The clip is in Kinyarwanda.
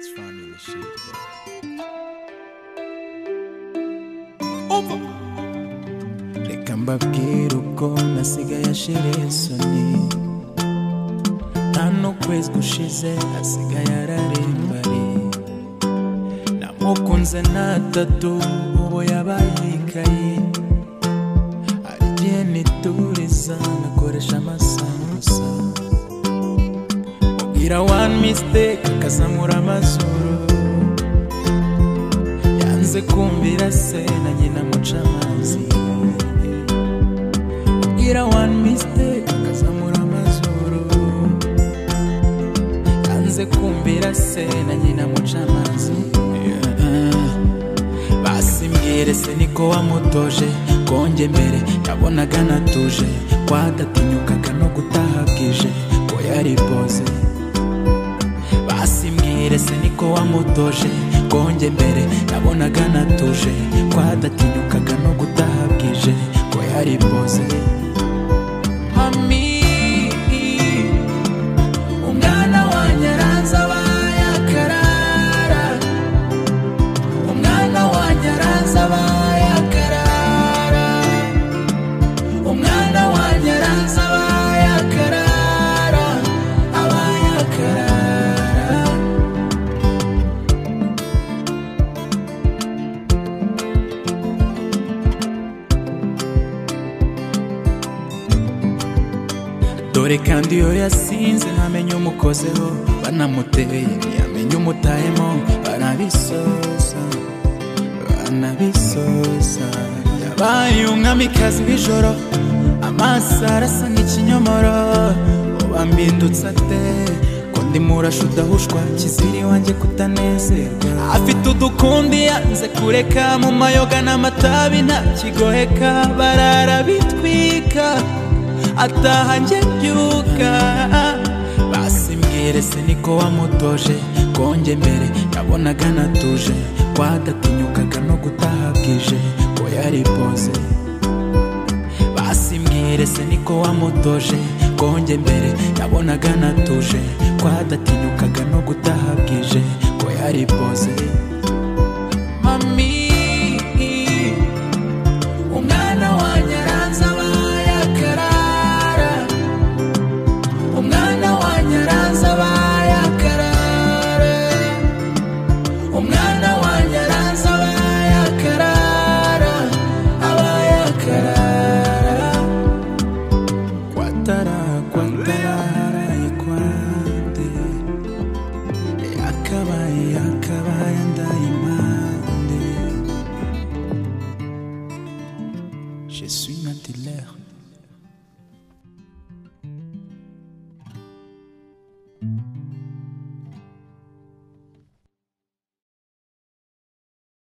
shit. reka mbabwire uko nasigaye ashira isoni hano kwezi gushize asigaye ararimbari namukunze natatu ubu yabaye ikayi hari igihe nituriza nakoresha amasaha gusa mubwira one mistake akazamura amazuru yanze kumvira se na nyina muca amazi kugira one mistake akazamura amazuru yanze kumvira se na nyina muca amazi basimbwire se niko wamutoje konge mbere yabonaga natuje kwadatinyukaga no gutaha bwije ko yari boze basimbwire se niko wamutoje konge mbere yabonaga natuje kwadatinyukaga no gutaha bwije ko yari boze Mami, umwana wanjye aranze abaye akarara umwana wanjye aranze abaye akarara umwana wanjye aranze abaye akarara abaye akarara dore kandi iyo yasinze ntamenye umukozeho banamuteye yamenye umutayemo banabisoza banabisoza yabaye umwamikazi w'ijoro amaso arasa nk'ikinyomoro uba mbindutse ate ko ndi murasha udahushwa kiziri wanjye kutanezerwa afite udukundi yanze kureka mu mayoga n'amatabi nta kigoheka barara bitwika ataha njye mbyuka basimbwire se niko wamutoje konge mbere yabonaga natuje kwadatinyukaga no gutaha bwije ko yari boze basimbwire se niko wamutoje konge mbere yabonaga natuje kwadatinyukaga no gutaha bwije ko yari boze mami umwana wanjye aranze abaye akarara umwana wanjye aranze abaye akarara umwana wanjye aranze abaye akarara abaye akarara kwatara kwatarara ikwande yakabaye yakabaye ndayimande Je suis un dealer.